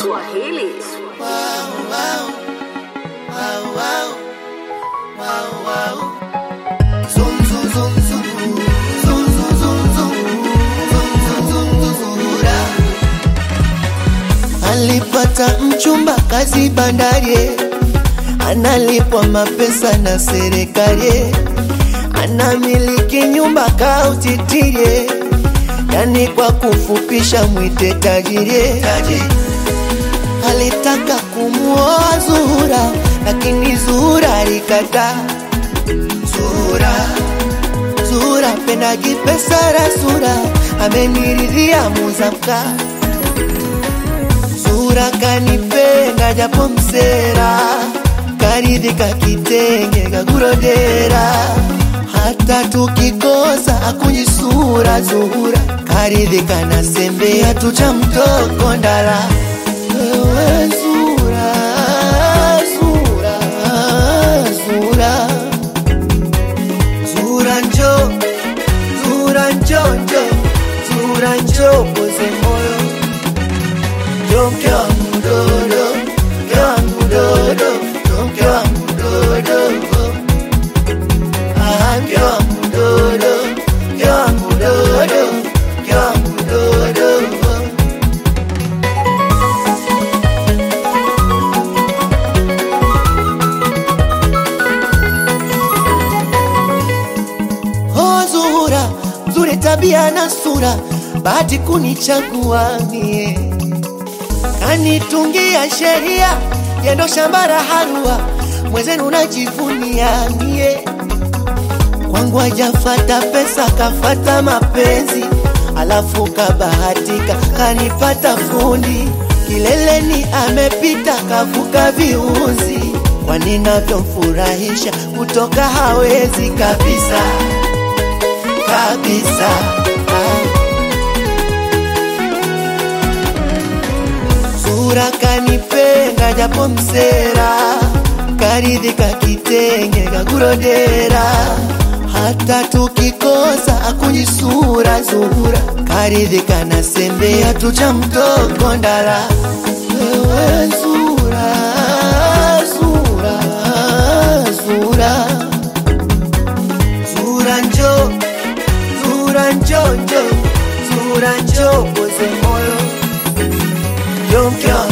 Swahili. Alipata mchumba kazi bandari, analipwa mapesa na serikali, anamiliki nyumba kautitirie, yani kwa kufupisha mwite tajiri. Alitaka kumuoa Zuhura, lakini Zuhura alikataa. Zuhura, Zuhura pendagi pesa rasura, ameniridhia muzamka Zuhura kanipenda japo msera, karidhika kitenge kakurodera, hata tukikosa akunyisura. Zuhura karidhika na sembe hatucha mtoko ndala. Ewe Zuhura, Zuhura, Zuhura, Zuhura njo, Zuhura njo njo, Zuhura njo poze moyo Yo mke wangu dodo, mke wangu dodo, yo mke wangu dodo. Ah, mke wangu dodo, mke wangu dodo, mke wangu dodo. Oh, Zuhura, nzuri tabia na sura, bahati kunichagua mie kanitungia sheria yendo shamba la harua mwezenu najivunia mie kwangu ajafata pesa kafata mapenzi alafu kabahatika kanipata fundi kileleni amepita kavuka viuzi kwani navyomfurahisha kutoka hawezi kabisa kabisa ah. Zuhura kanipenda japo msera, karidhika kitenge kakurodera, hata tukikosa akunyisura. Zuhura karidhika na sembe hatucha mtoko ndala. Ewe Zuhura, Zuhura, Zuhura, Zuhura njo, Zuhura njo njo, Zuhura njo poze moyo Yo mke wangu